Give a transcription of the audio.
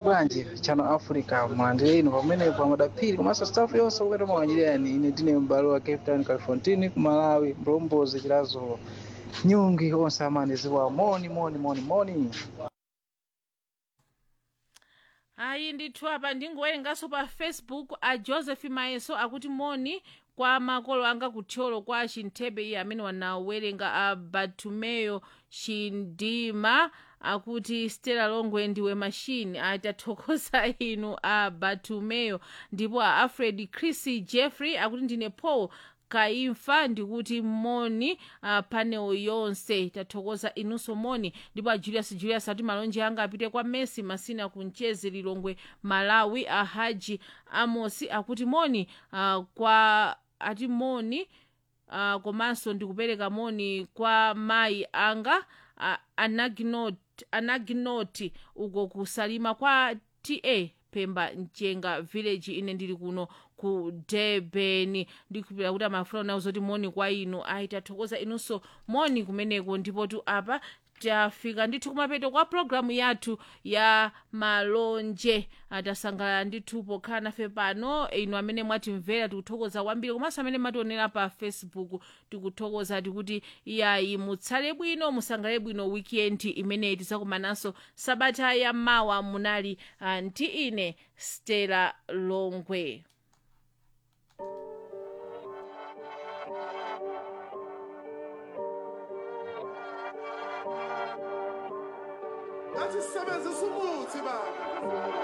bwanji chano africa mlandire ino pamenepo amadapiri komanso staff yonse kupeta mawanyirani ine ndine m'bale wa cape town califontini ku malawi mlombozi chilazo nyungi onse amene ziwa moni moni moni moni ayi ndithu apa ndingowerenganso pa facebook a joseph mayeso akuti moni kwa makolo anga kuthyolo kwa chinthebe iye amene wanawerenga a batumeyo chindima akuti stella longwe ndiwe mashini atathokoza inu a batumeyo ndipo a alfred chris jeffrey akuti ndine paul kaimfa ndikuti moni uh, panel yonse tathokoza inunso moni ndipo a julius julius ati malonje anga apite kwa messi masina kuncheze lilongwe malawi a haji amosi akuti moni uh, kwa ati moni uh, komanso ndikupereka moni kwa mayi anga uh, anaginoti anaginoti uko kusalima kwa ta pemba mchenga village ine ndili kuno ku durban ndikupira kuti amafuna nawo zoti moni kwa inu ayi tathokoza inunso moni kumeneko ndipo tu apa tafika ndithu kumapeto kwa programu yathu ya malonje tasangalala ndithu pokhala nafe pano inu amene mwatimvera tikuthokoza kwambiri komanso amene mationera pa facebook tikuthokoza tikuti iyayi mutsale bwino musangalale bwino weekend imeneyi tizakumananso sabata ya mawa munali uh, ndi ine stella longwe Athi sisebenze sumuthi baba.